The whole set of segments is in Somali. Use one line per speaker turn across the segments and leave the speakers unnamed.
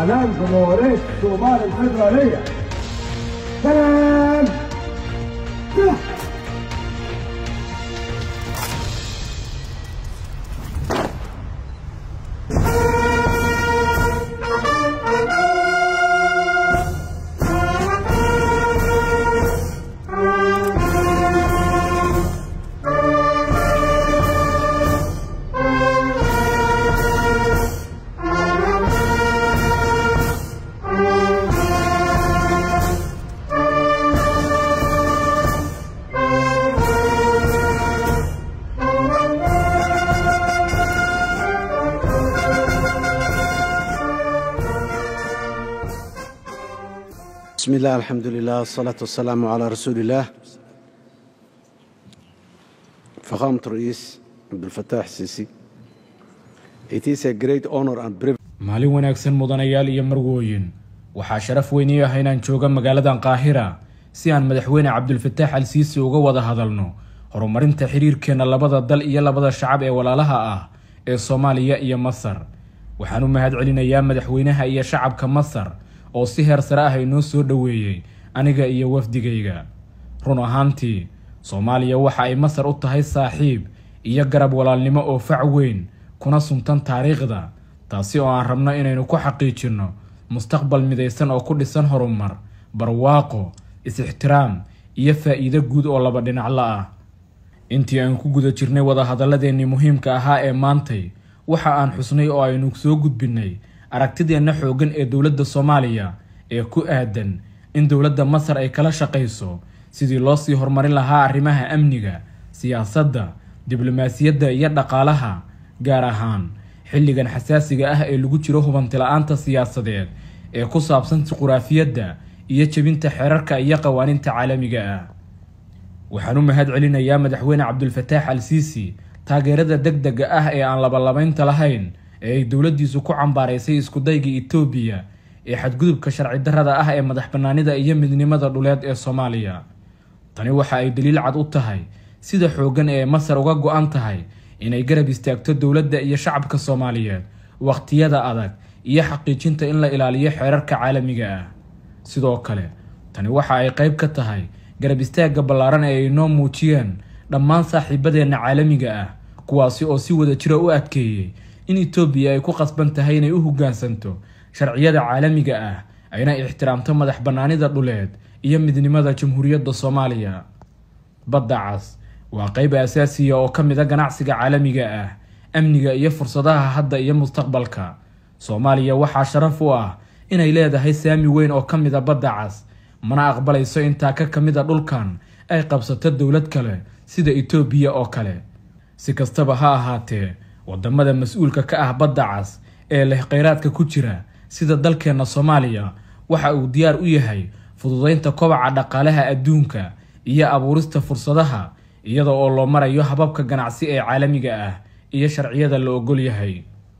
اعلان جمهوريه الصومال الفدراليه سلام
بسم الله الحمد لله والصلاة والسلام على رسول الله فخامة الرئيس عبد الفتاح السيسي It is a great honor and privilege
maalin wanaagsan mudanayaal iyo marwooyin waxaa sharaf weyn ii ah inaan jooga magaaladan qaahira si aan madaxweyne cabdulfataax al siisi uga wada hadalno horumarinta xiriirkeenna labada dal iyo labada shacab ee walaalaha ah ee soomaaliya iyo masar waxaan u mahad celinayaa madaxweynaha iyo shacabka masar oo si heer sare ah inoo soo dhoweeyey aniga iyo wafdigayga run ahaantii soomaaliya waxa ay masar u tahay saaxiib iyo garab walaalnimo oo fac weyn kuna suntan taariikhda taasi oo aan rabno inaynu ku xaqiijinno mustaqbal midaysan oo ku dhisan horumar barwaaqo is-ixtiraam iyo faa'iido guud oo laba dhinacla ah intii aan ku guda jirnay wadahadalladeennii muhiimka ahaa ee maantay waxa aan xusnay oo aynu soo gudbinnay aragtideenna xooggan ee dowladda soomaaliya ee ku aadan in dowladda masar ay kala shaqayso sidii loo sii horumarin lahaa arrimaha amniga siyaasadda diblomaasiyadda iyo dhaqaalaha gaar ahaan xilligan xasaasiga ah ee lagu jiro hubanti-la-aanta siyaasadeed ee ku saabsan juquraafiyadda iyo jebinta xeerarka iyo qawaaniinta caalamiga ah waxaan u mahad celinayaa madaxweyne cabdulfataax al siisi taageerada deg dega ah ee aan labalabaynta lahayn ee ay dowladdiisu ku cambaaraysay iskudayga etoobiya ee xadgudubka sharci darrada ah ee madax bannaanida iyo midnimada dhuleed ee soomaaliya tani waxa ay daliil cad u tahay sida xooggan ee masar uga go-an tahay inay garab istaagto dowladda iyo shacabka soomaaliyeed wakhtiyada adag iyo xaqiijinta in la ilaaliyo xeerarka caalamiga ah sidoo kale tani waxa ay qayb ka tahay garab istaagga ballaaran ee ay noo muujiyeen dhammaan saaxiibadeenna caalamiga ah kuwaasi oo si wada jira u adkeeyey in etoobiya ay ku qasban tahay inay u hoggaansanto sharciyada caalamiga ah ayna ixtiraamto madax bannaanida dhuleed iyo midnimada jamhuuriyadda soomaaliya badda cas waa qayb asaasiya oo ka mid a ganacsiga caalamiga ah amniga iyo fursadaha hadda iyo mustaqbalka soomaaliya waxaa sharaf u ah inay leedahay saami weyn oo ka mid a badda cas mana aqbalayso intaa ka ka mid a dhulkan ay qabsato dowlad kale sida etoobiya oo kale si kastaba ha ahaatee wadamada mas-uulka ka ah badda cas ee leh kheyraadka ku jira sida dalkeenna soomaaliya waxa uu diyaar u yahay fududeynta kobaca dhaqaalaha adduunka iyo abuurista fursadaha iyada oo loo marayo hababka ganacsi ee caalamiga ah iyo sharciyada la ogol yahay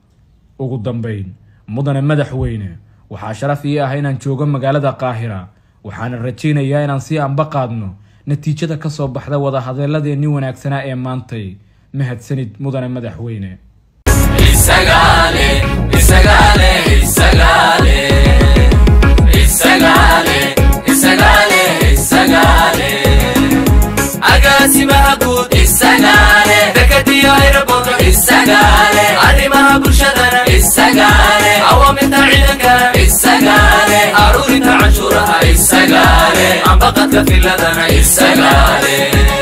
ugu dambeyn mudane madaxweyne waxaa sharaf ii ah inaan joogo magaalada qaahira waxaana rajaynayaa inaan sii anba qaadno natiijada ka soo baxda wadahadaladeenni wanaagsanaa ee maantay mahadsanid mudane madaxweyne
Isagale, Isagale, Isagale, Isagale, Isagale, Isagale. Agaasimaha guud Isagale, dekadiyo aeroboorto Isagale, arrimaha bulshadana Isagale, awaamirta ciidanka Isagale, aruurinta canshuuraha Isagale, ambaqadka filadana Isagale.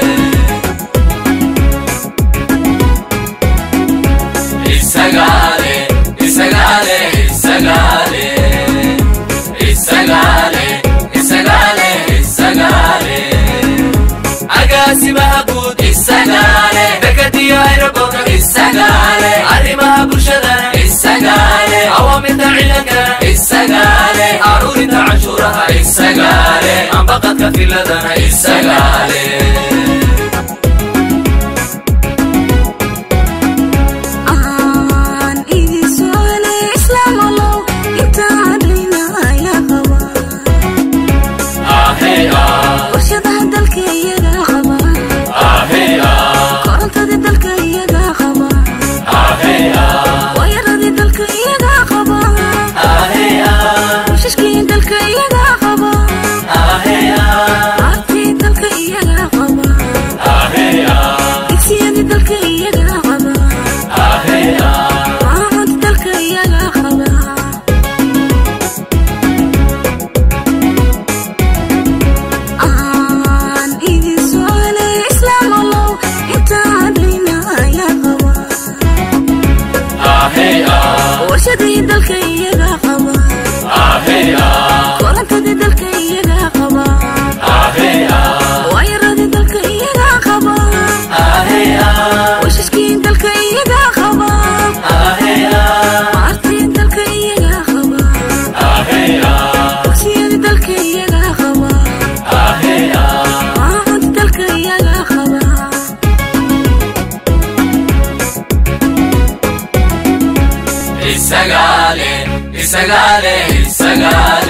Isagale, Isagale, Isagale, Isagale, Isagale, Isagale. Agaasimaha guud Isagale, dekadiyo aeroboorto Isagale, arrimaha bulshadana Isagale, awaamirta ciidanka Isagale, aruurinta canshuuraha Isagale, ambaqadka filadana Isagale.
aan igisoole islaamalow intaan dhinaya qaba
Ahey ah,
warshadaha dalka iyaga qaba
ahey ah,
korontadii dalka iyaga qaba
ahey ah,
waayaradii dalka iyaga qaba
ahey ah. isagale isagale isagale